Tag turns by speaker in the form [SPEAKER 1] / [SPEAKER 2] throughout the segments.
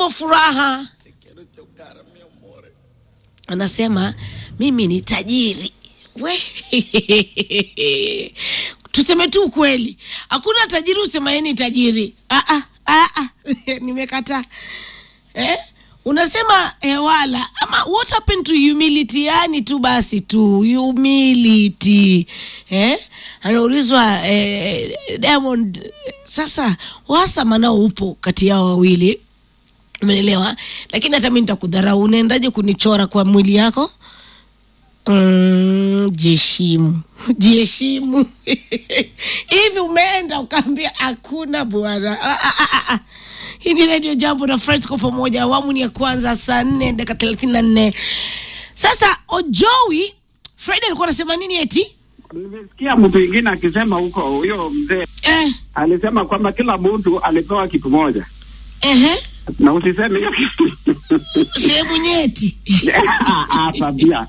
[SPEAKER 1] Emo Furaha anasema mimi ni tajiri we tuseme tu ukweli hakuna tajiri usema yeye ni tajiri ah, ah, ah, ah. nimekataa eh? unasema eh, wala ama what happened to humility yani tu basi tu humility eh? anaulizwa eh, diamond sasa uhasama nao upo kati yao wawili umeelewa lakini hata mi nitakudharau unaendaje kunichora kwa mwili yako Mm, jiheshimu jiheshimu hivi umeenda ukaambia hakuna bwana Ah, ah, ah, ah, ah. hii ni redio jambo na Fred kwa pamoja awamu ni ya kwanza saa nne dakika thelathini na nne sasa ojowi fred alikuwa anasema nini eti
[SPEAKER 2] Nimesikia mtu ingine akisema huko, huyo mzee
[SPEAKER 1] eh,
[SPEAKER 2] alisema kwamba kila mtu alipewa kitu moja,
[SPEAKER 1] ehe,
[SPEAKER 2] na usiseme hiyo kitu
[SPEAKER 1] sehemu nyeti
[SPEAKER 2] Ah, ah, tabia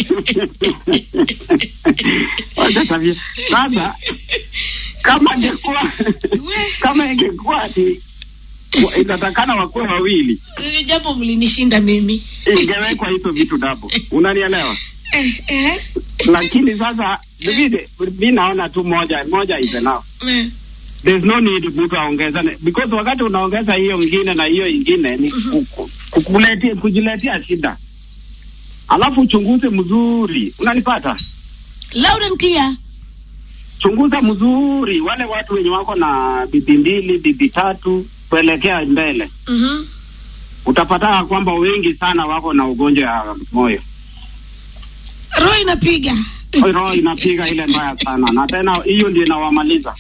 [SPEAKER 2] Wacha tabia. Sasa kama ingekuwa kama ingekuwa ati wa- inatakana wakuwe wawili,
[SPEAKER 1] Hili jambo mlinishinda mimi
[SPEAKER 2] ingewekwa hizo vitu dapo, unanielewa?
[SPEAKER 1] eh, eh,
[SPEAKER 2] Lakini sasa vile mi naona tu moja moja is enough.
[SPEAKER 1] eh.
[SPEAKER 2] There's no need mtu aongezane because wakati unaongeza hiyo ingine na hiyo ingine ni ku- ku- kukuletea kujiletea shida, alafu uchunguze mzuri, unanipata?
[SPEAKER 1] loud and clear
[SPEAKER 2] chunguza mzuri wale watu wenye wako na bibi mbili bibi tatu kuelekea mbele,
[SPEAKER 1] Mhm.
[SPEAKER 2] utapata kwamba wengi sana wako na ugonjwa ya moyo.
[SPEAKER 1] roho inapiga
[SPEAKER 2] Roho inapiga ile mbaya sana, na tena hiyo ndio inawamaliza.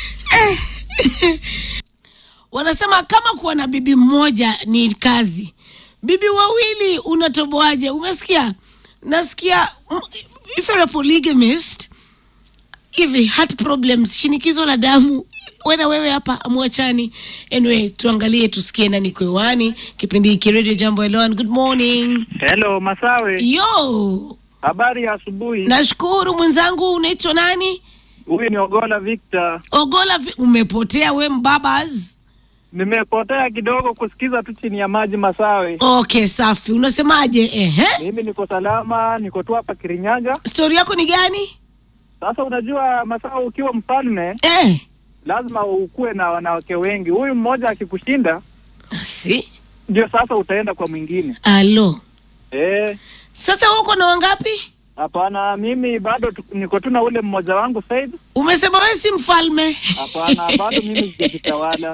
[SPEAKER 1] wanasema kama kuwa na bibi mmoja ni kazi bibi wawili unatoboaje umesikia nasikia mm, if you're a polygamist hivi heart problems shinikizo la damu wena wewe hapa amwachani anyway tuangalie tusikie nani kwewani kipindi hiki radio jambo eloan good morning
[SPEAKER 3] Hello Masawe,
[SPEAKER 1] yo
[SPEAKER 3] habari ya asubuhi.
[SPEAKER 1] nashukuru mwenzangu unaitwa nani
[SPEAKER 3] Huyu ni Ogola Victor.
[SPEAKER 1] ogola vi- umepotea we mbabas
[SPEAKER 3] Nimepotea kidogo kusikiza tu chini ya maji Masawe.
[SPEAKER 1] okay safi unasemaje ehe
[SPEAKER 3] Mimi niko salama, niko tu hapa Kirinyaga.
[SPEAKER 1] stori yako ni gani
[SPEAKER 3] Sasa unajua Masawe, ukiwa mfalme
[SPEAKER 1] eh.
[SPEAKER 3] lazima ukuwe na wanawake wengi. Huyu mmoja akikushinda,
[SPEAKER 1] si
[SPEAKER 3] ndio sasa utaenda kwa mwingine.
[SPEAKER 1] alo
[SPEAKER 3] Eh,
[SPEAKER 1] sasa huko na wangapi
[SPEAKER 3] hapana, mimi bado tu, niko tu na ule mmoja wangu Said.
[SPEAKER 1] umesema wewe si mfalme
[SPEAKER 3] Hapana, bado mimi sijajitawala.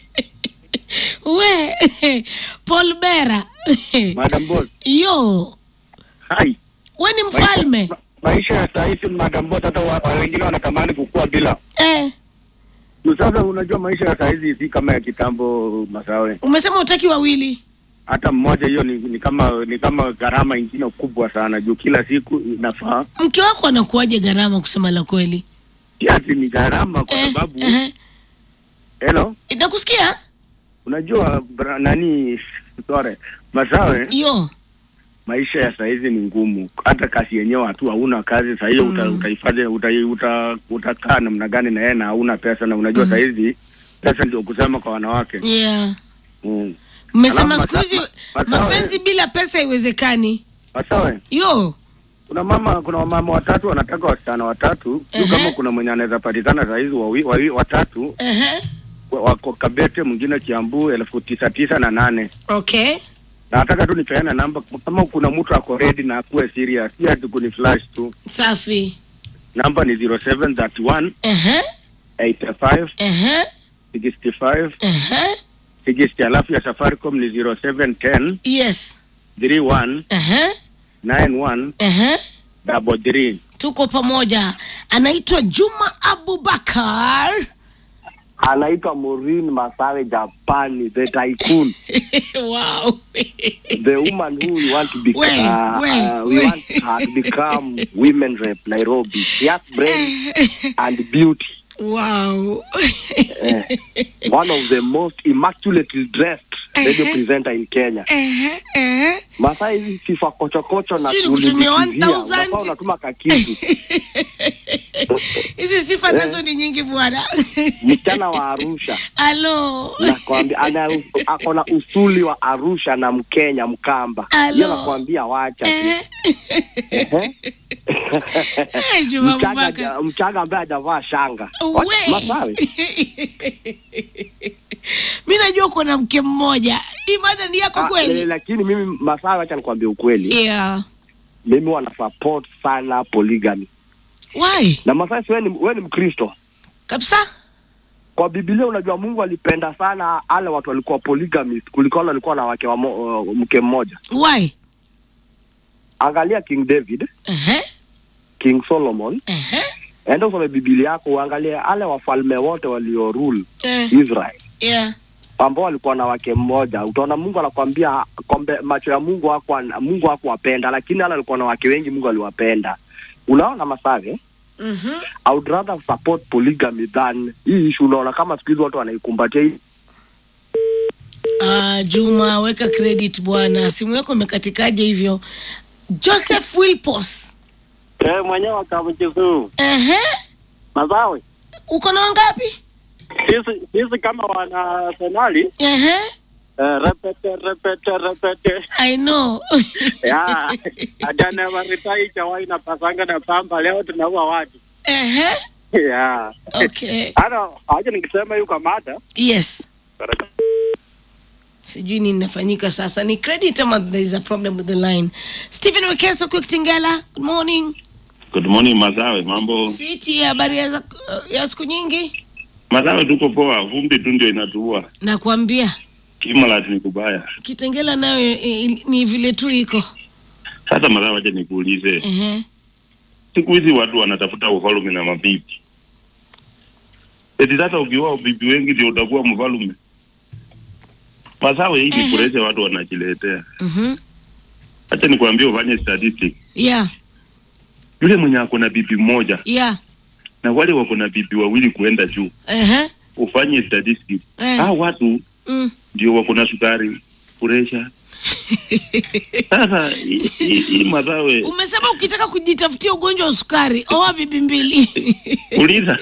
[SPEAKER 1] we paul bera
[SPEAKER 4] Madam Boss.
[SPEAKER 1] yo
[SPEAKER 4] Hai.
[SPEAKER 1] we ni mfalme
[SPEAKER 4] Ma- maisha ya saa hizi Madam Boss, hata wa- wa- wengine wanatamani kukua bila.
[SPEAKER 1] eh.
[SPEAKER 4] Tu Sasa unajua maisha ya saa hizi si kama ya kitambo Masawe.
[SPEAKER 1] umesema utaki wawili
[SPEAKER 4] Hata mmoja hiyo ni, ni kama ni kama gharama ingine kubwa sana juu kila siku inafaa
[SPEAKER 1] mke wako anakuwaje gharama kusema la kweli
[SPEAKER 4] kiasi ni gharama kwa
[SPEAKER 1] Eh,
[SPEAKER 4] sababu
[SPEAKER 1] ehe.
[SPEAKER 4] hello,
[SPEAKER 1] nakusikia
[SPEAKER 4] unajua bra, nani sore Masawe,
[SPEAKER 1] yo
[SPEAKER 4] maisha ya saa hizi ni ngumu, hata kazi yenyewe hatu hauna kazi saa hiyo uta,
[SPEAKER 1] Mm.
[SPEAKER 4] utahifadhi uta, uta, utakaa namna gani na yeye na hauna pesa, na unajua
[SPEAKER 1] Mm.
[SPEAKER 4] saa hizi pesa ndio kusema kwa wanawake
[SPEAKER 1] yeah
[SPEAKER 4] mm.
[SPEAKER 1] mmesema
[SPEAKER 4] Alafu
[SPEAKER 1] siku hizi
[SPEAKER 4] masa- masawe.
[SPEAKER 1] mapenzi bila pesa haiwezekani
[SPEAKER 4] Masawe,
[SPEAKER 1] yo
[SPEAKER 4] kuna mama kuna wamama watatu wanataka wasichana watatu
[SPEAKER 1] Ehe.
[SPEAKER 4] uh kama kuna mwenye anaweza patikana saa hizi wawi, wawi, watatu
[SPEAKER 1] Ehe.
[SPEAKER 4] wa- wako Kabete, mwingine Kiambu, elfu tisa tisa na nane
[SPEAKER 1] okay
[SPEAKER 4] na nataka tu nipeana namba kama kuna mtu ako ready na akuwe serious, si ati kuni flash tu.
[SPEAKER 1] safi
[SPEAKER 4] Namba ni 0731
[SPEAKER 1] Ehe.
[SPEAKER 4] 85
[SPEAKER 1] Ehe.
[SPEAKER 4] 65
[SPEAKER 1] Ehe.
[SPEAKER 4] 60, alafu ya Safaricom ni 0710
[SPEAKER 1] yes
[SPEAKER 4] 31
[SPEAKER 1] Ehe.
[SPEAKER 4] 91
[SPEAKER 1] Ehe.
[SPEAKER 4] double three.
[SPEAKER 1] tuko pamoja anaitwa juma abubakar
[SPEAKER 5] anaitwa Maureen Masawe Japani, the tycoon,
[SPEAKER 1] wow
[SPEAKER 5] the woman who we want to be,
[SPEAKER 1] We,
[SPEAKER 5] uh,
[SPEAKER 1] we,
[SPEAKER 5] uh, we
[SPEAKER 1] we.
[SPEAKER 5] want her to become women rep Nairobi. She has brain and beauty.
[SPEAKER 1] wow
[SPEAKER 5] Eh, one of the most immaculately dressed radio presenter in Kenya.
[SPEAKER 1] Ehe, ehe.
[SPEAKER 5] Masaa hizi sifa kochokocho na
[SPEAKER 1] Sijui nikutumie
[SPEAKER 5] kulizikizia.
[SPEAKER 1] 1000.
[SPEAKER 5] Unafaa unatuma kakitu.
[SPEAKER 1] hizi sifa nazo ni nyingi bwana
[SPEAKER 5] Msichana wa Arusha.
[SPEAKER 1] alo
[SPEAKER 5] nakwambia ana ako na usuli wa Arusha na Mkenya Mkamba.
[SPEAKER 1] Alo.
[SPEAKER 5] Hiyo nakwambia wacha tu.
[SPEAKER 1] Eh.
[SPEAKER 5] Ehe.
[SPEAKER 1] Eh, Juma
[SPEAKER 5] Mchaga
[SPEAKER 1] Abubakar.
[SPEAKER 5] haja- Mchaga ambaye hajavaa shanga. Wa-
[SPEAKER 1] We.
[SPEAKER 5] Masawe.
[SPEAKER 1] mi najua uko na mke mmoja hii mada ni yako
[SPEAKER 5] Ah, eh,
[SPEAKER 1] kweli
[SPEAKER 5] lakini mimi Masawe, acha nikwambie ukweli,
[SPEAKER 1] yeah.
[SPEAKER 5] mimi wana support sana polygamy.
[SPEAKER 1] why
[SPEAKER 5] Na Masawe, si wewe ni, wewe ni Mkristo.
[SPEAKER 1] kabisa
[SPEAKER 5] Kwa Biblia unajua Mungu alipenda sana wale watu walikuwa polygamist kuliko wale walikuwa na wake wa mo, uh, mke mmoja.
[SPEAKER 1] why
[SPEAKER 5] Angalia King David,
[SPEAKER 1] Ehe,
[SPEAKER 5] King Solomon,
[SPEAKER 1] ehe,
[SPEAKER 5] enda usome Biblia yako uangalie wale wafalme wote walio rule
[SPEAKER 1] eh,
[SPEAKER 5] Israel
[SPEAKER 1] yeah.
[SPEAKER 5] ambao walikuwa na wake mmoja. Utaona Mungu anakwambia kombe, macho ya Mungu hakuwa Mungu hakuwapenda, lakini wale walikuwa na wake wengi Mungu aliwapenda. Unaona Masave,
[SPEAKER 1] Mhm.
[SPEAKER 5] I would rather support polygamy than hii issue. Unaona kama siku hizi watu wanaikumbatia hii
[SPEAKER 1] Ah, Juma weka credit bwana, simu yako imekatikaje hivyo? Joseph Wilpos.
[SPEAKER 4] Eh, mwenyewe akamchezuu
[SPEAKER 1] Ehe,
[SPEAKER 4] Masawe.
[SPEAKER 1] uko na wangapi?
[SPEAKER 4] Sisi sisi kama wana Arsenali
[SPEAKER 1] Ehe,
[SPEAKER 4] eh, repete repete repete
[SPEAKER 1] I know.
[SPEAKER 4] ya ajana waritai chawai na pasanga na pamba leo tunaua watu
[SPEAKER 1] Ehe,
[SPEAKER 4] ya
[SPEAKER 1] okay.
[SPEAKER 4] hata acha nikisema hiyo kwa mada
[SPEAKER 1] Yes. Sijui nini inafanyika sasa, ni credit ama there is a problem with the line. Stephen Wekesa quick Tingela, good morning.
[SPEAKER 6] Good morning Masawe, mambo
[SPEAKER 1] Fiti, habari ya, za- ya siku nyingi?
[SPEAKER 6] Masawe, tuko poa, vumbi tu ndio inatuua,
[SPEAKER 1] Nakwambia
[SPEAKER 6] Kimalat ni kubaya.
[SPEAKER 1] Kitengela nayo eh, ni vile tu iko.
[SPEAKER 6] Sasa Masawe, acha nikuulize,
[SPEAKER 1] Ehe.
[SPEAKER 6] siku hizi watu wanatafuta ufalme na mabibi, eti sasa ukioa bibi wengi ndio utakuwa mfalme? Masawe, hii ni
[SPEAKER 1] Ehe.
[SPEAKER 6] pressure watu wanajiletea.
[SPEAKER 1] Mhm.
[SPEAKER 6] Acha nikwambie, ufanye statistics.
[SPEAKER 1] Yeah,
[SPEAKER 6] Yule mwenye ako na bibi mmoja
[SPEAKER 1] yeah.
[SPEAKER 6] na wale wako na bibi wawili kuenda juu,
[SPEAKER 1] Ehe.
[SPEAKER 6] ufanye statistics.
[SPEAKER 1] Eh.
[SPEAKER 6] Hao watu
[SPEAKER 1] Mm.
[SPEAKER 6] ndio wako na sukari, pressure. Sasa hii- hii hii Masawe
[SPEAKER 1] Umesema ukitaka kujitafutia ugonjwa wa sukari, oa bibi mbili.
[SPEAKER 6] uliza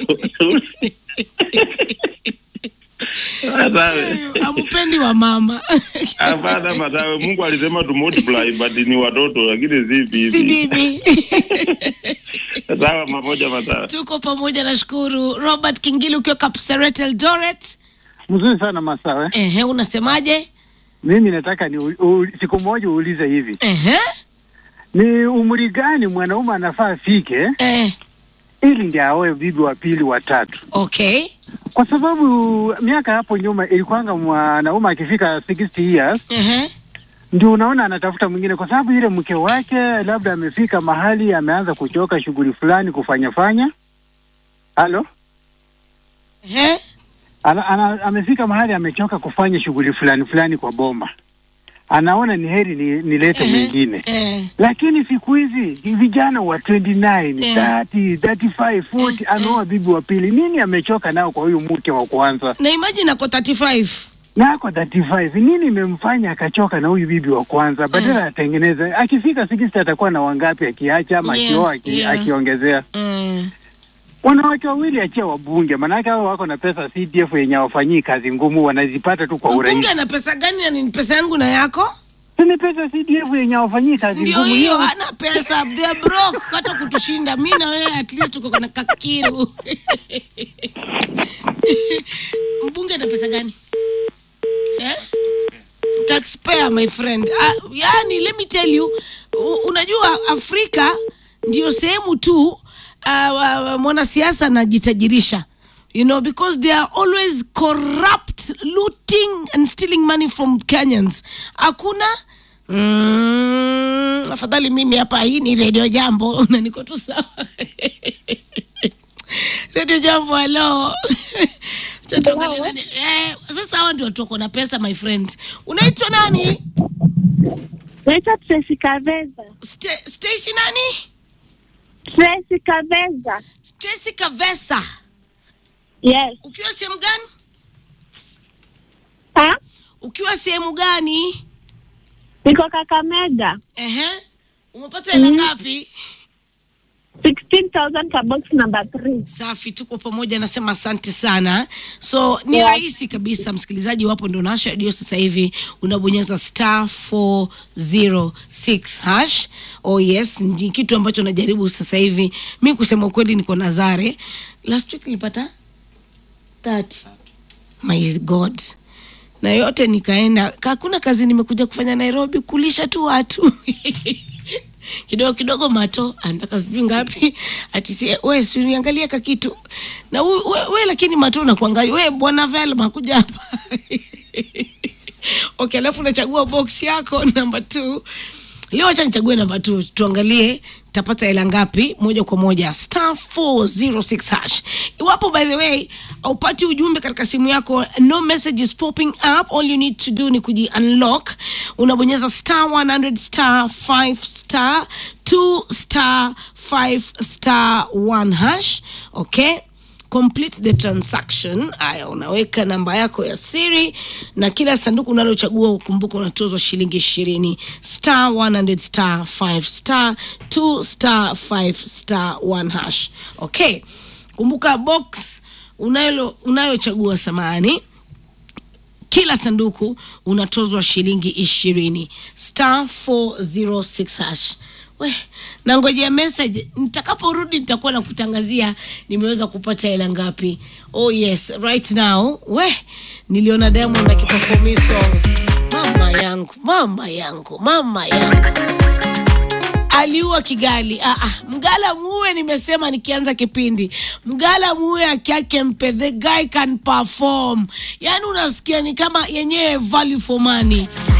[SPEAKER 6] Masawe.
[SPEAKER 1] Ampendi wa mama.
[SPEAKER 6] Hapana Masawe, Mungu alisema tu multiply but ni watoto lakini si
[SPEAKER 1] si
[SPEAKER 6] bibi.
[SPEAKER 1] bibi.
[SPEAKER 6] Sawa mamoja Masawe.
[SPEAKER 1] Tuko pamoja nashukuru. Robert Kingili ukiwa Kapseret Eldoret.
[SPEAKER 3] Mzuri sana Masawe.
[SPEAKER 1] Ehe, unasemaje?
[SPEAKER 3] Mimi nataka ni u, u, siku moja uulize hivi,
[SPEAKER 1] Ehe.
[SPEAKER 3] ni umri gani mwanaume anafaa afike
[SPEAKER 1] Eh,
[SPEAKER 3] ili ndio aoe bibi wa pili wa tatu?
[SPEAKER 1] okay.
[SPEAKER 3] Kwa sababu miaka hapo nyuma ilikuwanga mwanaume akifika 60 years
[SPEAKER 1] Ehe.
[SPEAKER 3] ndio unaona anatafuta mwingine, kwa sababu ile mke wake labda amefika mahali ameanza kuchoka shughuli fulani kufanya fanya. Halo,
[SPEAKER 1] Ehe.
[SPEAKER 3] ana, ana, amefika mahali amechoka kufanya shughuli fulani fulani kwa boma, anaona ni heri ni, nilete
[SPEAKER 1] Ehe.
[SPEAKER 3] mwingine
[SPEAKER 1] Eh.
[SPEAKER 3] lakini siku hizi vijana wa 29
[SPEAKER 1] Yeah.
[SPEAKER 3] 30 35 40 anaoa bibi wa pili. Nini amechoka nao kwa huyu mke wa kwanza?
[SPEAKER 1] Na imagine ako 35.
[SPEAKER 3] na ako 35 nini imemfanya akachoka na huyu bibi wa kwanza badala atengeneze akifika 60 atakuwa na wangapi akiacha ama
[SPEAKER 1] Yeah,
[SPEAKER 3] akioa aki,
[SPEAKER 1] yeah.
[SPEAKER 3] akiongezea
[SPEAKER 1] Mm.
[SPEAKER 3] wanawake wawili achia wabunge maanake hao wako na pesa CDF yenye hawafanyii kazi ngumu wanazipata tu kwa
[SPEAKER 1] Mbunge
[SPEAKER 3] urahisi
[SPEAKER 1] ana pesa gani na ni pesa yangu na yako?
[SPEAKER 3] Si ni pesa CDF yenye hawafanyii kazi
[SPEAKER 1] Ndio
[SPEAKER 3] ngumu
[SPEAKER 1] hiyo,
[SPEAKER 3] hiyo
[SPEAKER 1] hana pesa, they are broke hata kutushinda. Mi na wewe at least tuko na kakiru. Mbunge ana pesa gani? Eh? Taxpayer my friend. Uh, yani let me tell you, u- unajua Afrika ndio sehemu tu uh, uh, mwanasiasa anajitajirisha you know because they are always corrupt looting and stealing money from Kenyans hakuna mm, afadhali mimi hapa hii ni redio jambo na niko tu sawa redio jambo halo Acha tuangalie nani- eh, sasa hawa ndio watu wako na pesa my friend unaitwa nani
[SPEAKER 7] Naitwa Tracy Kaveza.
[SPEAKER 1] Sta- Stacy nani
[SPEAKER 7] Tracy Kaveza.
[SPEAKER 1] Stacy Kavesa
[SPEAKER 7] Yes.
[SPEAKER 1] ukiwa sehemu gani
[SPEAKER 7] Ha?
[SPEAKER 1] ukiwa sehemu gani
[SPEAKER 7] Niko Kakamega.
[SPEAKER 1] Ehe. umepata hela ngapi
[SPEAKER 7] 16,000 ka box number 3.
[SPEAKER 1] safi tuko pamoja nasema asante sana so ni
[SPEAKER 7] Yeah.
[SPEAKER 1] rahisi kabisa msikilizaji wapo ndo nasha redio sasa hivi unabonyeza star 406 hash oh yes ni kitu ambacho najaribu sasa hivi mi kusema ukweli niko nazare last week nilipata 30 my god na yote nikaenda hakuna kazi nimekuja kufanya nairobi kulisha tu watu kidogo kidogo mato anataka sijui ngapi ati si we siniangalia ka kitu na we, we, we lakini mato unakuangalia we bwana velma kuja hapa okay alafu unachagua box yako namba two leo acha nichague namba t tuangalie tapata hela ngapi moja kwa moja star 406 hash iwapo by the way aupati ujumbe katika simu yako no message is popping up all you need to do ni kuji unlock unabonyeza star 100 star 5 star 2 star 5 star 1 hash okay complete the transaction haya unaweka namba yako ya siri na kila sanduku unalochagua ukumbuka unatozwa shilingi ishirini star 100 star 5 star 2 star 5 star 1 hash okay kumbuka box unalo unayochagua samani kila sanduku unatozwa shilingi ishirini star 406 hash we nangojea message nitakaporudi nitakuwa na kutangazia nimeweza kupata hela ngapi oh yes right now we niliona diamond akiperformiso mama yangu mama yangu mama yangu aliua kigali ah, ah. mgala muue nimesema nikianza kipindi mgala muue akiake mpe the guy can perform yaani unasikia ni kama yenyewe value for money